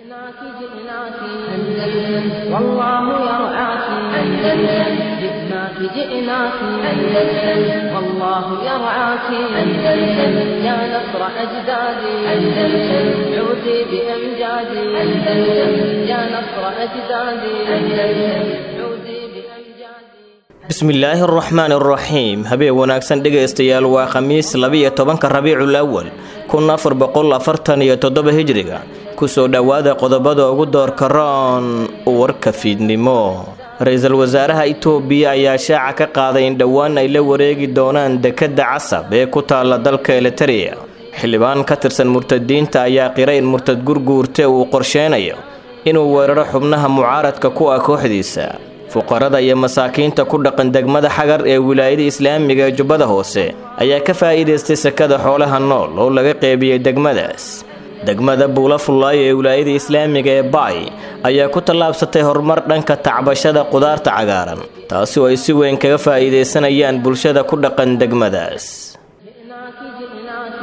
جئناك جئناك أندلس والله يرعاك أندلس جئناك جئناك أندلس والله يرعاك أندلس يا نصر أجدادي أندلس عودي بأمجادي أندلس يا نصر أجدادي أندلس عودي بأمجادي bismillaahi araxmaani araxiim habeen wanaagsan dhegaystayaal waa khamiis labiyo tobanka rabiicul awal kun afar boqol afartan iyo toddoba hijriga kusoo dhowaada qodobada ugu doorka roon warka fiidnimo ra-iisul wasaaraha itoobiya ayaa shaaca ka qaaday in dhowaan ay la wareegi doonaan dekedda casab ee ku taalla dalka eliteria xildhibaan ka tirsan murtadiinta ayaa qiray in murtad gurguurte uu qorsheynayo inuu weeraro xubnaha mucaaradka ku ah kooxdiisa fuqarada iyo masaakiinta ku dhaqan degmada xagar ee wilaayada islaamiga ee jubbada hoose ayaa ka faa'iidaystay sakada xoolaha nool oo laga qeybiyey degmadaas degmada buula fullaayo ee wilaayada islaamiga ee baay ayaa ku tallaabsatay horumar dhanka tacbashada qudaarta cagaaran taasi oo ay si weyn kaga faa'iidaysanayaan bulshada ku dhaqan degmadaas جئناك جئناك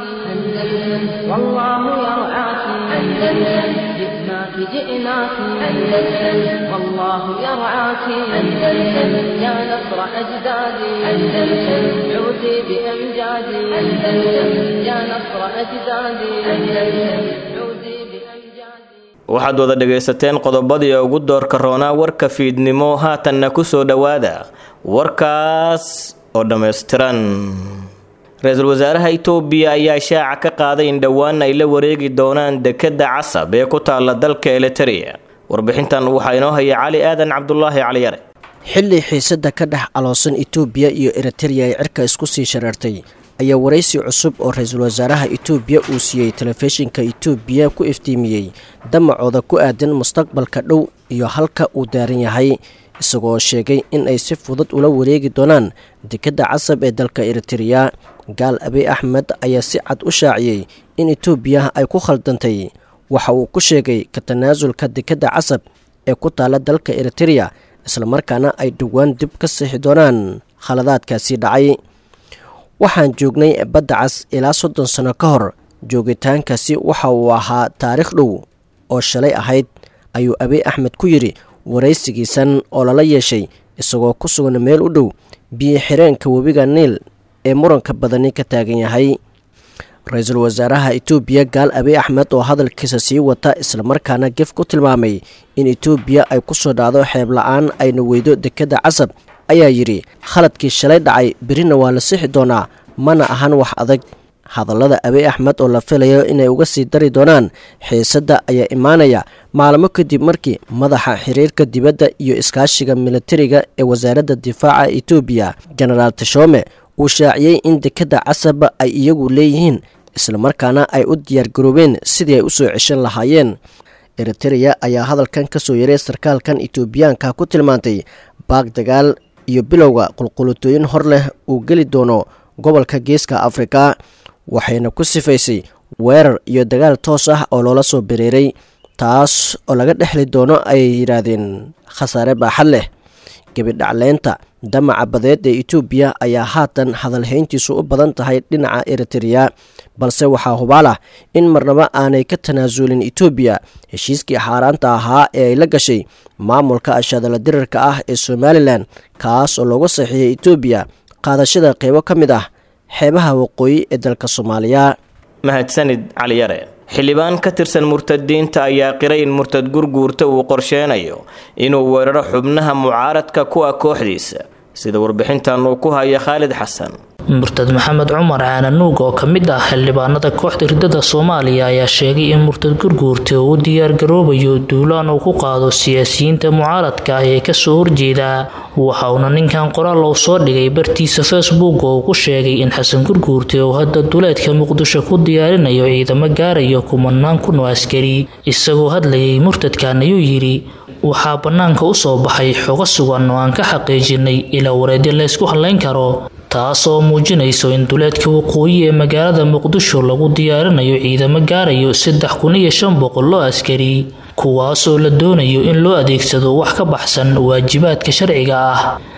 أندلس والله يرعاك أندلس جئناك جئناك أندلس والله يرعاك أندلس يا نصر أجدادي أندلس عودي بأمجادي أندلس يا نصر أجدادي أندلس عودي بأمجادي waxaad wada dhegaysateen qodobadii ugu doorka roonaa warka fiidnimo haatanna ku soo dhowaada warkaas oo dhammaystiran ra-iisul wasaaraha itoobiya ayaa shaaca ka qaaday in dhowaan ay la wareegi doonaan dekedda casab ee ku taalla dalka eliteria warbixintan waxaa inoo haya cali aadan cabdulaahi caliyare xilli xiisadda ka dhex aloosan itoobiya iyo eritereya ay cirka isku sii shareertay ayaa waraysi cusub oo ra-iisul wasaaraha itoobiya uu siiyey telefishinka itoobiya ku iftiimiyey damacooda ku aadan mustaqbalka dhow iyo halka uu daaran yahay isagoo sheegay in ay si fudud ula wareegi doonaan dekedda casab ee dalka eritereya gaal abiy axmed ayaa si cad u shaaciyey in itoobiya ay ku khaldantay waxa uu ku sheegay ka tanaasulka dekedda casab ee ku taalla dalka eritereya islamarkaana ay dhowaan dib ka sixi doonaan khaladaadkaasi dhacay waxaan joognay badda cas ilaa soddon sano ka hor joogitaankaasi waxa uu ahaa taariikh dhow oo shalay ahayd ayuu abiy axmed ku yidhi waraysigiisan oo lala yeeshay isagoo ku sugan meel u dhow biyo xireenka webiga niil ee muranka badani ka taagan yahay ra-iisul wasaaraha itoobiya gaal abiy axmed oo hadalkiisa sii wata islamarkaana gef ku tilmaamay in itoobiya ay ku soo dhacdo xeeb la-aan ayna weydo dekedda casab ayaa yidhi khaladkii shalay dhacay berina waa la sixi doonaa mana ahan wax adag hadallada abiy axmed oo la filayo inay uga sii dari doonaan xiisadda ayaa imaanaya maalmo kadib markii madaxa xiriirka dibadda iyo iskaashiga militariga ee wasaaradda difaaca itoobiya genaraal tashome uu shaaciyey in dekedda casab ay iyagu leeyihiin islamarkaana ay u diyaargaroobeen sidii ay usoo ceshan lahaayeen eritereya ayaa hadalkan ka soo yaray sarkaalkan itoobiyaanka ku tilmaantay baag dagaal iyo bilowga qulqulutooyin hor leh uu geli doono gobolka geeska afrika waxayna ku sifaysay weerar iyo dagaal toos ah oo loola soo bereeray taas oo laga dhexli doono ayay yidhaahdeen khasaare baaxad leh gebidhacleynta damaca badeed ee itoobiya ayaa haatan hadalhayntiisu u badan tahay dhinaca eritereya balse waxaa hubaal ah in marnaba aanay ka tanaasulin itoobiya heshiiskii xaaraanta ahaa ee ay la gashay maamulka ashadala dirarka ah ee somalilan kaas oo loogu saxiiyay itoobiya qaadashada qeybo ka mid ah xeebaha waqooyi ee dalka soomaaliya mahadsanid caliyare xildhibaan ka tirsan murtadiinta ayaa qiray in murtad gurguurta uu qorsheynayo inuu weeraro xubnaha mucaaradka ku ah kooxdiisa sida warbixintan uu ku haya khaalid xasan murtad maxamed cumar caananuug oo ka mid ah xildhibaanada kooxda ridada soomaaliya ayaa sheegay in murtad gurguurta uu u diyaargaroobayo duulaan uu ku qaado siyaasiyiinta mucaaradka ah ee kasoo horjeeda waxa uuna ninkan qoraal uu soo dhigay bartiisa facebook oo uu ku sheegay in xasan gurguurta uu hadda duleedka muqdisho ku diyaarinayo ciidamo gaarayo kumanaan kun oo askari isagoo hadlayay murtadkan ayuu yidhi waxaa bannaanka u soo baxay xogo sugan oo aan ka xaqiijinay ilaa wareedyo la ysku hadlayn karo taas oo muujinayso in duleedka waqooyi ee magaalada muqdisho lagu diyaarinayo ciidamo gaarayo saddex kun iyo shan boqol oo askari kuwaas oo la doonayo in loo adeegsado wax ka baxsan waajibaadka sharciga ah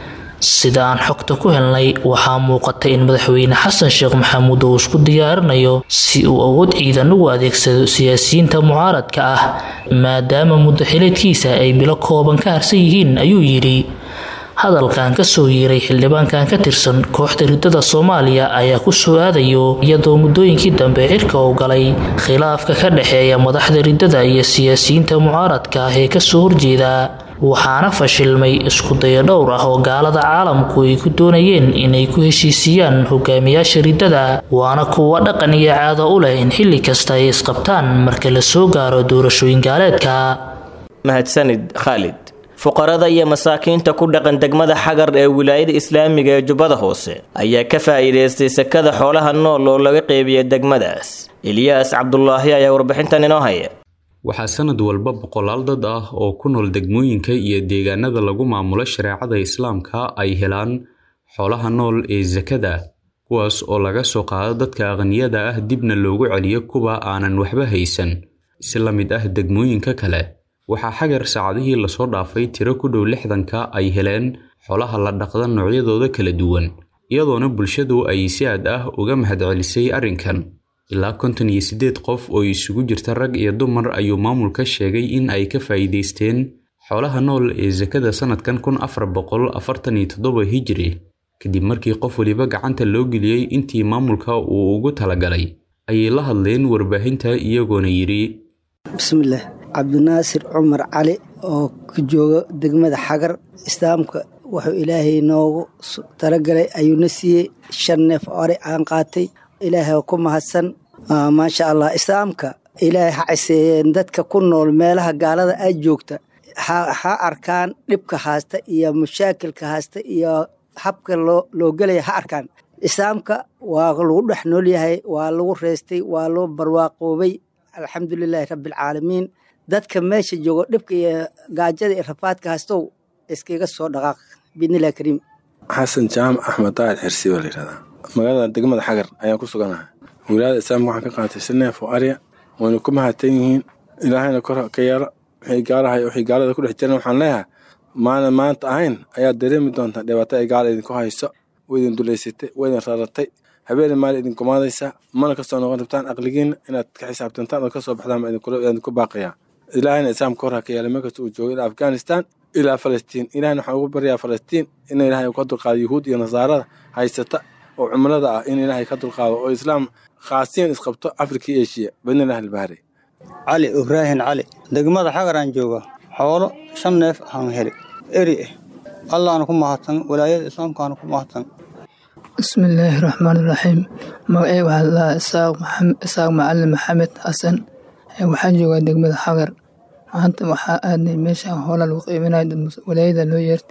sida aan xogta ku helnay waxaa muuqata in madaxweyne xasan sheekh maxamuud uu isku diyaarinayo si uu awood ciidan ugu adeegsado siyaasiyiinta mucaaradka ah maadaama muddo xileedkiisa ay bilo kooban ka harsan yihiin ayuu yidhi hadalkan kasoo yeeray xildhibaankan ka tirsan kooxda ridada soomaaliya ayaa ku soo aadayo iyadoo muddooyinkii dambe cirka uu galay khilaafka ka dhexeeya madaxda ridada iyo siyaasiyiinta mucaaradka ah ee kasoo horjeeda waxaana fashilmay iskudayo dhowr ah oo gaalada caalamku ay ku doonayeen inay ku heshiisiiyaan hogaamiyaasha ridada waana kuwa dhaqan iyo caado u leh in xilli kasta ay isqabtaan marka la soo gaaro doorashooyin gaaleedka mahadsanid khaalid fuqarada iyo masaakiinta ku dhaqan degmada xagar ee wilaayada islaamiga ee jubbada hoose ayaa ka faa'iidaystay sakada xoolaha nool oo laga qeybiyay degmadaas eliyaas cabdulaahi ayaa warbixintan inoo haya waxaa sanad walba boqolaal dad ah oo ku nool degmooyinka iyo deegaanada lagu maamulo shareecada islaamka ay helaan xoolaha nool ee sakada kuwaas oo laga soo qaado dadka aqniyada ah dibna loogu celiyo kuwa aanan waxba haysan si la mid ah degmooyinka kale waxaa xagar saacadihii lasoo dhaafay tiro ku dhow lixdanka ay heleen xoolaha la dhaqda noocyadooda kala duwan iyadoona bulshadu ay si aad ah uga mahadcelisay arrinkan ilaa konton iyo siddeed qof oo isugu jirta rag iyo dumar ayuu maamulka sheegay in ay ka faa'iidaysteen xoolaha nool ee sakada sannadkan kun afar boqol afartan iyo toddoba hijiri kadib markii qof weliba gacanta loo geliyey intii maamulka uu ugu talagalay ayay la hadleen warbaahinta iyagoona yidhi bismillaah cabdinaasir cumar cali oo ka jooga degmada xagar islaamka wuxuu ilaahay noogu talagalay ayuuna siiyey shan neef ore aan qaatay ilaahay ku mahadsan maasha allah islaamka ilaahay ha ciseeyeen dadka ku nool meelaha gaalada ay joogta ha arkaan dhibka haasta iyo mushaakilka haasta iyo habka loo gelaya ha arkaan islaamka waa lagu dhex nool yahay waa lagu reystay waa loo barwaaqoobay alxamdulilaahi rabbialcaalamiin dadka meesha joogo dhibka iyo gaajada iyo rafaadka haastow iskaga soo dhaqaaq biidnillahi kariim xasan jaamac axmed daahir xirsi baa layidhahdaa magaalada degmada xagar ayaan ku suganahay wilaayada islaamka waxaan ka qaatay si neef oo arya wayna ku mahadsan yihiin ilaahayna kor ka yeelo wixii gaalahay wixii gaalada ku dhex jireen waxaan leeyahay maana maanta ahayn ayaad dareemi doontaa dhibaato ay gaala idinku hayso way idin dulaysatay way idin raratay habeeni maali idin gumaadaysaa mana kasoo noqon rabtaan aqligiinna inaad ka xisaabtantaan oo kasoo baxdaan baa idinku baaqayaa ilaahayna islaamka kor ha ka yeelay meel kasta uu joogo ilaa afghanistan ilaa falastiin ilahayna waxaan ugu baryaa falastiin in ilaahay ka dulqaado yuhuud iyo nasaarada haysata oo cumlada ah in ilaahay ka dulqaado oo islaam khaasiyan isqabto afrika iyo eshiya badnilah albahri cali ibraahin cali degmada xagaraan jooga xoolo shan neef aan heli eri ah allaana ku mahadsan walaayada islaamkaana ku mahadsan bismillaahi raxmaan iraxiim magacey waxaa ladahaa isaaq macalin maxamed xasan waxaan joogaa degmada xagar maanta waxaa aadnay meeshaan hoola lagu qiiminaya walaayada loo yeert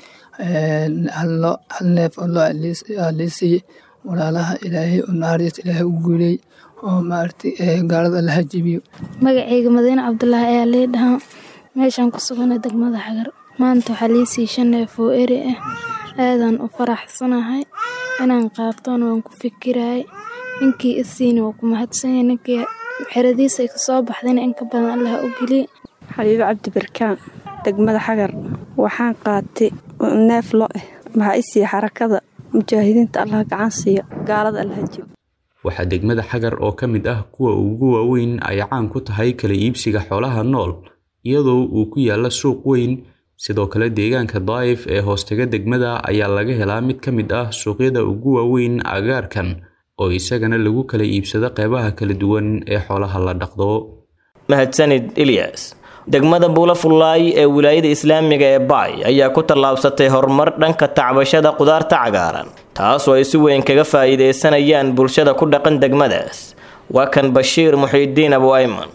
hal neef oo loo liisiiye walaalaha ilaahay oo naxariis ilaahay u guuley oo maaragtay gaalada la hajibiyo magacayga madiine cabdulaahi ayaa lee dhahaa meeshaan ku sugana degmada xagar maanta waxaa liisii shan neef oo eri ah aadaan u faraxsanahay inaan qaatona waan ku fikirayay ninkii isiina waa ku mahadsanya ninkii xeradiisa ay kasoo baxdayna in ka badan allah u geliye xabiibo cabdi barkaan degmada xagar waxaan qaatay neef lo ah waxaa i siiya xarakada mujaahidiinta allah gacan siiya gaalada allahajib waxaa degmada xagar oo ka mid ah kuwa ugu waaweyn ay caan ku tahay kala iibsiga xoolaha nool iyadoo uu ku yaalla suuq weyn sidoo kale deegaanka daa'if ee hoostaga degmada ayaa laga helaa mid ka mid ah suuqyada ugu waaweyn agaarkan oo isagana lagu kala iibsado qeybaha kala duwan ee xoolaha la dhaqdo mahadsanid ilyas degmada buulafullaay ee wilaayada islaamiga ee baay ayaa ku tallaabsatay horumar dhanka tacbashada qudaarta cagaaran taasoo ay si weyn kaga faa'iidaysanayaan bulshada ku dhaqan degmadaas waa kan bashiir muxiidiin abu ayman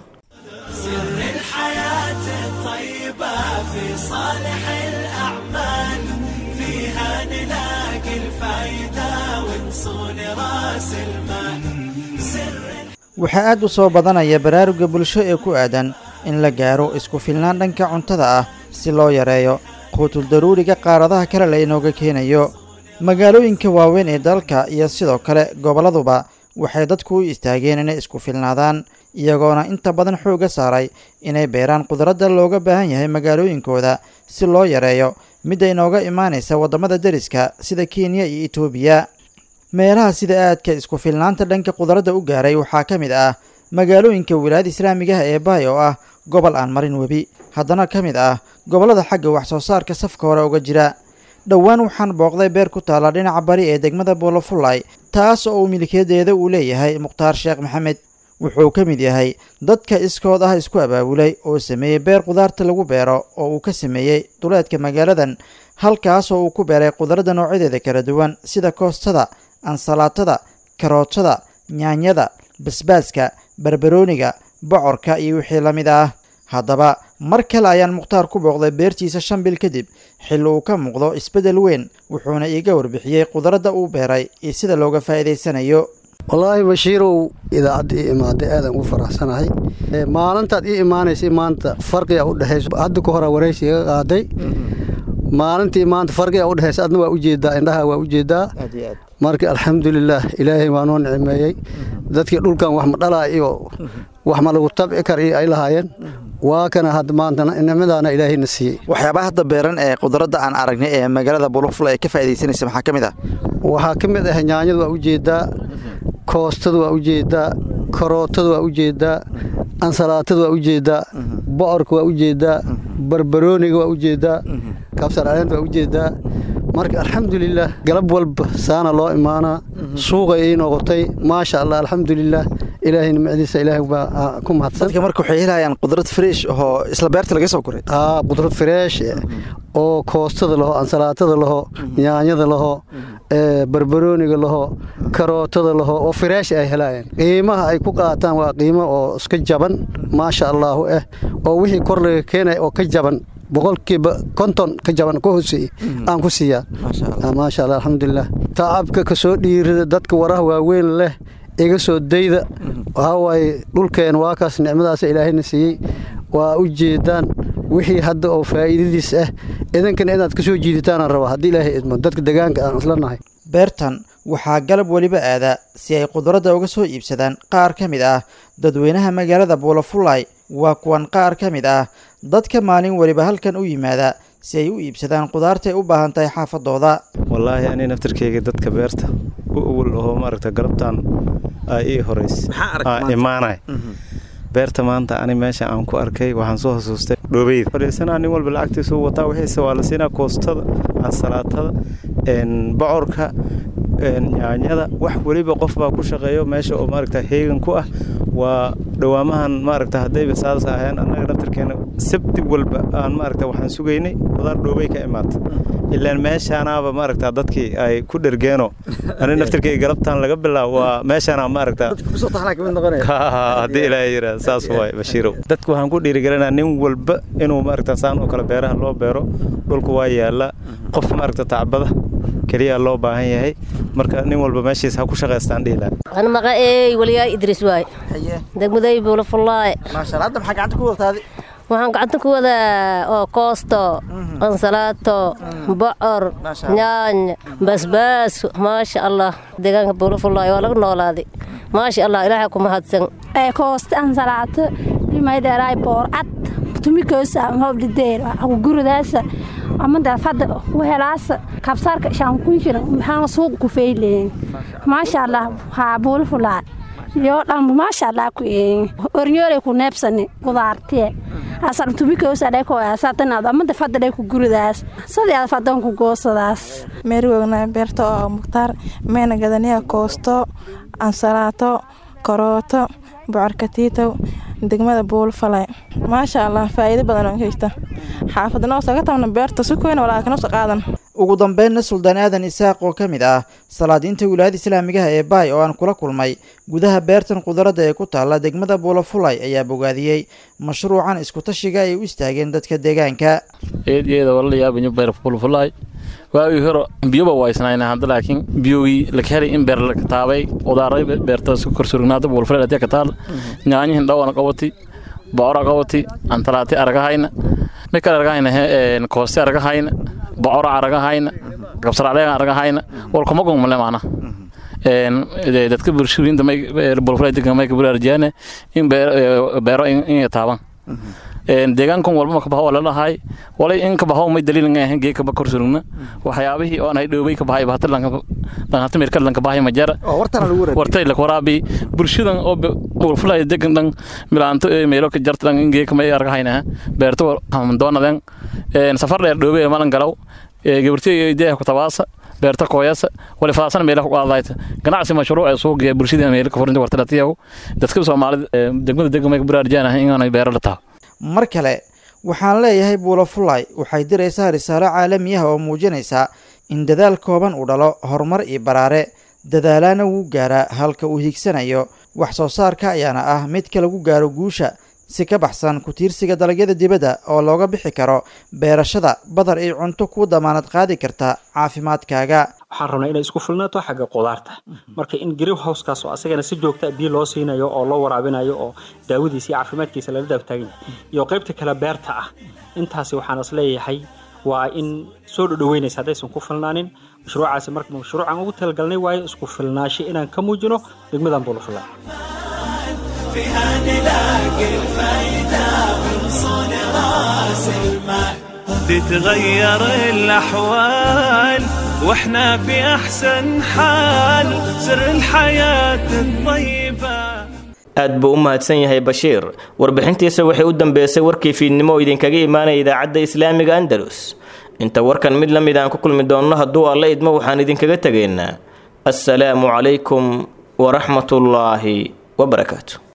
waxaa aad u soo badanaya baraaruga bulsho ee ku aadan in la gaaro isku filnaan dhanka cuntada ah si loo yareeyo quutul daruuriga qaaradaha kale laynooga keenayo magaalooyinka waaweyn ee dalka iyo sidoo kale goboladuba waxay dadku u istaageen inay isku filnaadaan iyagoona inta badan xoogga saaray inay beeraan khudradda looga baahan yahay magaalooyinkooda si loo yareeyo midda inooga imaanaysa waddamada deriska sida kenya iyo etoobiya meelaha sida aadka isku filnaanta dhanka qudradda u gaaray waxaa ka mid ah magaalooyinka wilaayada islaamigaha ee baay oo ah gobol aan marin webi haddana ka mid ah gobollada xagga wax soo saarka safka hore uga jira dhowaan waxaan booqday beer ku taalla dhinaca bari ee degmada boolofullay taas oo uu milkiyadeeda uu leeyahay mukhtaar sheekh maxamed wuxuu ka mid yahay dadka iskood ah isku abaabulay oo sameeyey beer qudaarta lagu beero oo uu ka sameeyey duleedka magaaladan halkaas oo uu ku beeray qudradda noocyadeeda kala duwan sida koostada ansalaatada karootada nyaanyada basbaaska barbarooniga bocorka iyo wixii la mid ah haddaba mar kale ayaan mukhtaar ku booqday beertiisa shan bil kadib xilli uu ka muuqdo isbeddel weyn wuxuuna iiga warbixiyey qudradda uu beeray iyo sida looga faa'iidaysanayo wallaahi bashiirow idaacadda ii imaaday aadaan ugu faraxsanahay maalintaad ii imaanaysay maanta farqiga u dhexayso hadda ka hora waraysi iga qaaday maalintii maanta farqiga u dhexaysa adna waa ujeedaa indhaha waa ujeedaa marka alxamdulilaah ilaahay waa noo nicmeeyey dadkii dhulkan wax ma dhalaa iyo wax ma lagu tabci kar iyo ay lahaayeen waa kana hadda maanta nicmadaana ilaahayna siiyey waxyaabaha hadda beeran ee qudradda aan aragnay ee magaalada bulufula ee ka faa'iidaysanaysa maxaa ka mid ah waxaa ka mid ah nyaanyada waa ujeedaa koostada waa ujeedaa karootada waa ujeedaa ansalaatada waa ujeedaa bocorka waa ujeedaa barbarooniga waa ujeedaa kabsar caleenta waa ujeedaa marka alxamdulilaah galab walba saana loo imaanaa suuqay ii noqotay maasha allah alxamdulilaah ilaahay nimcadiisa ilaahay baa ku mahadsan dadka marka waxay helayaan qudrad fresh oo isla beerta laga soo guray aa qudrad fresh oo koostada laho ansalaatada laho nyaanyada laho barbarooniga laho karootada laho oo fresh ay helayaan qiimaha ay ku qaataan waa qiimo oo iska jaban maasha allaahu ah oo wixii kor laga keenaya oo ka jaban boqolkiiba konton ka jaban ka hooseeye aan ku siiyaa maasha allah alxamdulilah tacabka ka soo dhiirida dadka waraha waaweyn leh iga soo dayda waxaa waaye dhulkeen waa kaas nicmadaas ilaahayna siiyey waa u jeedaan wixii hadda oo faa'iidadiis ah idinkana inaad ka soo jiiditaanaan rabaa haddii ilaahay idmo dadka degaanka aan isla nahay beertan waxaa galab weliba aada si ay qudradda uga soo iibsadaan qaar ka mid ah dadweynaha magaalada buulafulay waa kuwan qaar ka mid ah dadka maalin weliba halkan u yimaada si ay u iibsadaan qudaartay u baahan tahay xaafadooda wallaahi ani naftarkeyga dadka beerta u awal ahoo maaragta galabtan aa ii horeys imaanay beerta maanta ani meesha aan ku arkay waxaan soo xasuustay dhoobeyda fadhiisanaa nin walba lacagtiisuu wataa wixiise waa la siinaa koostada ansalaatada bocorka nyaanyada wax weliba qof baa ku shaqeeyo meesha oo maaragta heegan ku ah waa dhawaamahan maaragta haddayba saas aheen annaga naftarkeena sabti walba aan maaragta waxaan sugaynay qudaar dhoobey ka imaata ilaan meeshaanaaba maaragta dadkii ay ku dhergeeno ani naftarkeyga galabtaan laga bilaabo waa meeshaana maaragta haddii ilaahay yidhaa saas waay bashiirow dadka waxaan ku dhiirigelinaa nin walba inuu maaragta saan oo kale beeraha loo beero dhulku waa yaala qof maaragta tacbada keliya loo baahan yahay marka nin walba meeshiis ha ku shaqaystaan dhihi lahaa أنا مقاي وليا إدريس واي دقمدي بولا فلاي ما شاء الله أنت محق عندك وقت هذه waxaan gacanta ku wadaa oo koosto ansalaato bocor nyaany basbaas maasha allah deegaanka buulafulaayo waa laga noolaaday maasha allah ilaahay ku mahadsan koosto ansalaato imaydheeraay boorcad tumikoosa hobdhideer guridaasa amada fada wehelaasa kabsaarka shaankunjira maxaa suuq ku feyleen maasha allah haa buulafulaa yoo dhan maasha allah ku een ornyoolay ku neebsani qudaartiye asar tumikoosa dheko asatanaad amada fada dheko guridaas sadii fadan ku goosadaas meerigogna beerta oo mukhtaar meena gadaniya koosto ansalaato karooto bocorkatiitow degmada buulfalay maasha allah faa'iido badan oo haysta xaafadnoo saga tabna beerta si koyna walaakinoo qaadan ugu dambeynna suldaan aadan isaaq oo ka mid ah salaadiinta wilaayada islaamigaha ee baay oo aan kula kulmay gudaha beertan qudaradda ee ku taalla degmada buulafulay ayaa bogaadiyey mashruucan iskutashiga ay u istaageen dadka deegaanka eedyada walalayaabinyo beer fulfulay waagii hore biyoba waysnayna hadda laakiin biyogii laka helay in beer laka taabay udaaray beerta isku korsurugnaada buulfulay hadii ka taal nyaanyihin dhawana qabati bocora qabati antalaati aragahayna mid kale aragahayna kooste aragahayna bocora aragahayna kabsaracleega aragahayna walkuma gungmale maana dadka bulshooyinta bulfulay degan mayka bulaarjiyaane in beero in taaban deegaankan walbama kabaho waa lalahay walay in kabaho may daliil nga ahan geeka ba korsurugna waxyaabihii oo aan hay dhoobay kabahay bahata lanhata mirka lankabahay majara wartay lakwaraabi bulshadan oo bulfulay degan dhan milaanto meelo ka jarta dhan in geeka may argahayna beerto doonadan safar dheer dhoobay malan galaw gabartiy deeha kutabaasa beerta kooyasa wali fadaasana meelaha ku qaadayta ganacsi mashruuc ee suuqa bulshada meelo ka furinta warta latiyaw dadka Soomaalida degmada degmada ku baraarjanahay in aanay beero la tahay mar kale waxaan leeyahay buulo fulay waxay diraysaa risaalo caalami ah oo muujinaysa in dadaal kooban uu dhalo horumar iyo baraare dadaalaana wuu gaaraa halka uu hiigsanayo wax soo saarka ayaana ah midka lagu gaaro guusha si ka baxsan ku tiirsiga dalagyada dibadda oo looga bixi karo beerashada badar iyo cunto kuu damaanad qaadi karta caafimaadkaaga waxaan rabnaa inay isku filnaato xagga qudaarta marka in green housekaas oo asagana si joogta biyo loo siinayo oo loo waraabinayo oo daawadiisa iyo caafimaadkiisa lala daabtaagan iyo qaybta kale beerta ah intaasi waxaan is leeyahay waa in soo dhodhoweynaysa haddaysan ku filnaanin mashruucaasi marka mashruucaan ugu talagalnay waayo isku filnaasho inaan ka muujino degmadan buulafula فيها نلاقي الفايدة ونصون راس المال تتغير الأحوال واحنا في أحسن حال سر الحياة الطيبة aad buu u mahadsan yahay bashiir warbixintiisa waxay u dambeysay warkii fiidnimo oo idinkaga imaanaya idaacadda islaamiga andalus inta warkan mid la mid aan ku kulmi doonno hadduu alla idmo waxaan idinkaga tegaynaa assalaamu calaykum waraxmatullaahi wabarakaatu